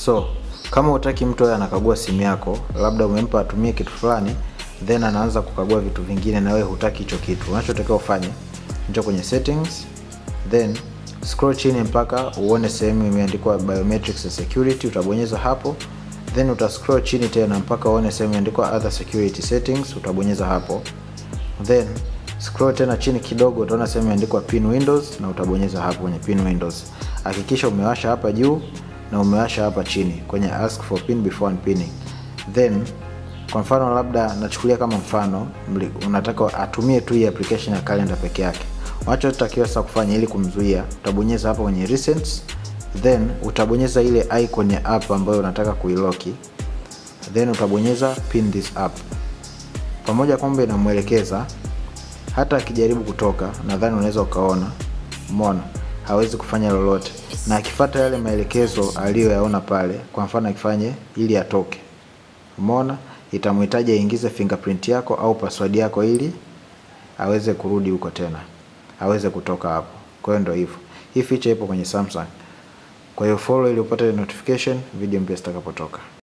So kama utaki mtu awe anakagua simu yako, labda umempa atumie kitu fulani, then anaanza kukagua vitu vingine na wewe hutaki hicho kitu, unachotakiwa ufanye, njoo kwenye settings, then scroll chini mpaka uone sehemu imeandikwa biometrics and security, utabonyeza hapo, then uta scroll chini tena mpaka uone sehemu imeandikwa other security settings, utabonyeza hapo, then scroll tena chini kidogo, utaona sehemu imeandikwa pin windows na utabonyeza hapo kwenye pin windows. Hakikisha umewasha hapa juu na umewasha hapa chini kwenye ask for pin before unpinning. Then kwa mfano labda nachukulia kama mfano unataka atumie tu hii application ya calendar peke yake. Unachotakiwa sasa kufanya ili kumzuia, utabonyeza hapa kwenye recent, then utabonyeza ile icon ya app ambayo unataka kuiloki, then utabonyeza pin this app. Pamoja kwamba inamwelekeza hata akijaribu kutoka, nadhani unaweza ukaona, umeona hawezi kufanya lolote, na akifuata yale maelekezo aliyoyaona pale, kwa mfano akifanye ili atoke, umeona itamhitaji aingize fingerprint yako au password yako ili aweze kurudi huko tena, aweze kutoka hapo. Kwa hiyo ndio hivyo, hii feature ipo kwenye Samsung. Kwa hiyo follow ili upate notification video mpya zitakapotoka.